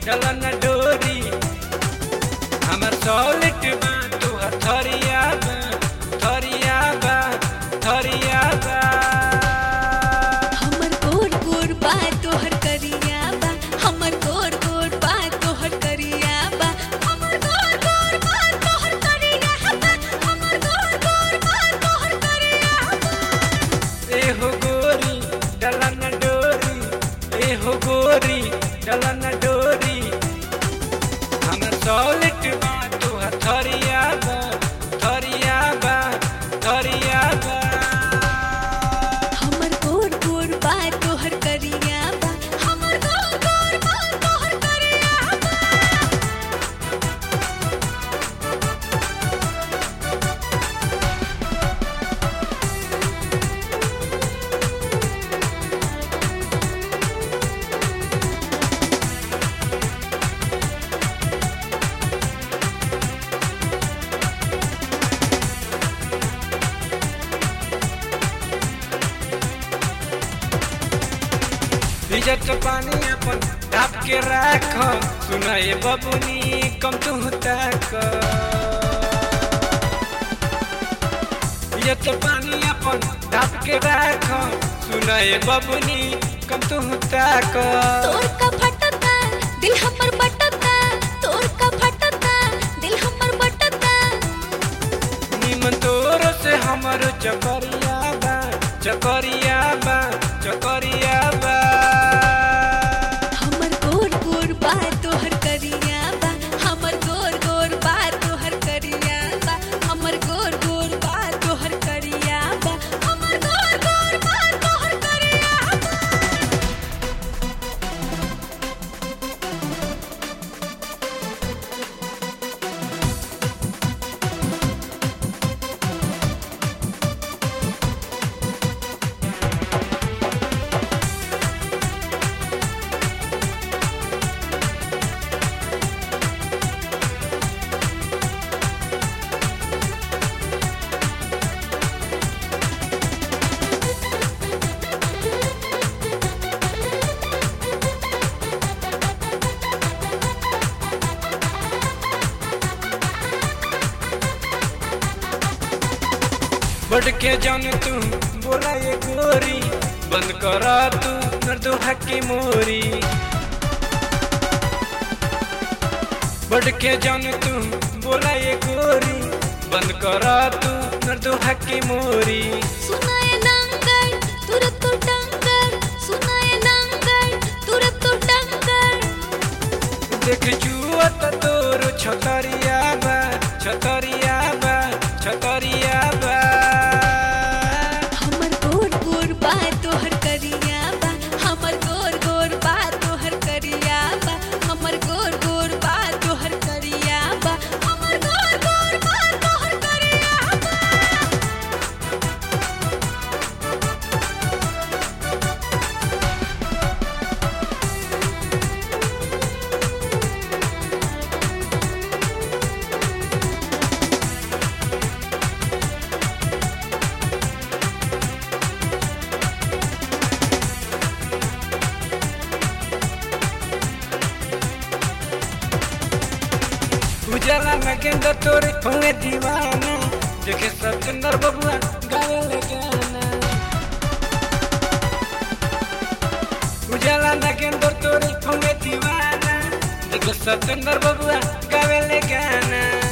डलन डोरी हमर सॉलिट बा तू थरिया बा थरिया बा थरिया बा हमर गोर गोर बा तोहर करिया बा हमर गोर गोर बा तोहर करिया बा हमर गोर गोर बा तोहर करिया बा हमर गोर गोर बा तोहर करिया बा एहो गोरी डलन डोरी एहो गोरी डलन डोरी हमर सॉलिट बा तू थरिया बा थरिया बा थरिया बा हमर गोर गोर बा तोहर करिया बा हमर गोर गोर बा तोहर करिया बा इज्जत पानी अपन ढाप के राख सुनाए बबुनी कम तू तक इज्जत पानी अपन ढाप के राख सुनाए बबुनी कम तू तक तोर का फटता दिल हमर बटता तोर का फटता दिल हमर बटता निमन तोर से हमर चकरिया बा चकरिया बा चकरिया बा हमर गोर गोर बा तोहर करिया बा हमर गोर गोर बा तोहर करिया बा हमर गोर गोर बा तोहर करिया बा हमर गोर गोर बा तोहर करिया बा बढ़ के जान तू बोला ये गोरी बंद करा तू नर्दो हकी मोरी बढ़ के जान तू बोला ये गोरी बंद करा तू नर्दो हकी मोरी सुनाए नंगर तुरत तो डंगर सुनाए नंगर तुरत तो डंगर देख जुआ त तोर छतरिया बा छतरिया बा छतरिया बा हमर गोर गोर बा तोहर करिया बा हमर गोर गोर बा तोहर करिया बा हमर गोर गोर बा तोहर करिया बा हमर गोर गोर बा तोहर करिया बा उजाला में गेंदा तोरे हुए दीवाना देखे सत्येंद्र बबुआ गावे ले गाना उजाला में गेंदा तोरे हुए दीवाना देखे सत्येंद्र बबुआ गावे ले गाना